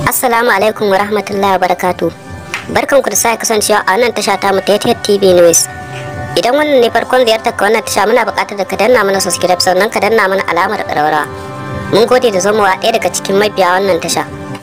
Assalamu alaikum wa rahmatullahi wa barakatu. Barkan ku da sake kasancewa a wannan tasha ta mu ta TV News. Idan wannan ne farkon ziyartar ka wannan tasha muna buƙatar da ka danna mana subscribe sannan ka danna mana alamar ƙararrawa. Mun gode da zomowa ɗaya daga cikin mabiya wannan tasha.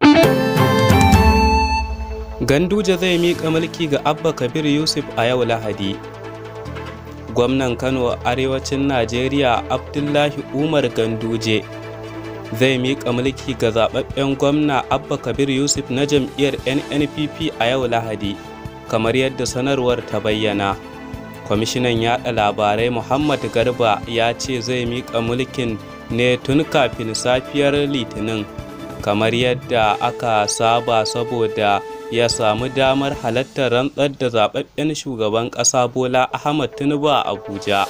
Ganduje zai miƙa mulki ga Abba Kabir Yusuf a yau Lahadi. Gwamnan Kano Arewacin Najeriya Abdullahi Umar Ganduje zai miƙa mulki ga zaɓaɓɓen gwamna Abba Kabir Yusuf na jam'iyyar NNPP a yau Lahadi, kamar yadda sanarwar ta bayyana. Kwamishinan yaɗa labarai Muhammad Garba ya ce zai miƙa mulkin ne tun kafin safiyar Litinin, kamar yadda aka saba saboda ya samu damar halartar rantsar da zaɓaɓɓen shugaban ƙasa Bola Ahmad Tinubu a Abuja.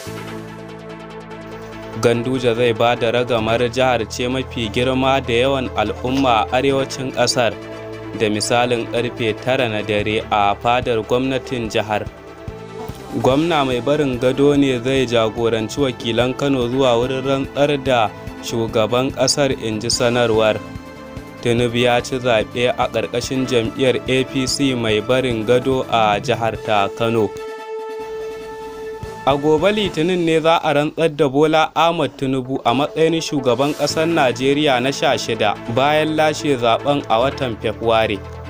Ganduje zai ba da ragamar jihar ce mafi girma da yawan al'umma a arewacin ƙasar da misalin ƙarfe tara na dare a fadar gwamnatin jihar. Gwamna mai barin gado ne zai jagoranci wakilan Kano zuwa wurin rantsar da shugaban ƙasar inji sanarwar. Tinubu ya ci zaɓe a ƙarƙashin jam'iyyar APC mai barin gado a jihar ta Kano. A gobe Litinin ne za a rantsar da Bola Ahmad Tinubu a matsayin shugaban ƙasar Najeriya na sha shida bayan lashe zaben a watan Fabrairu.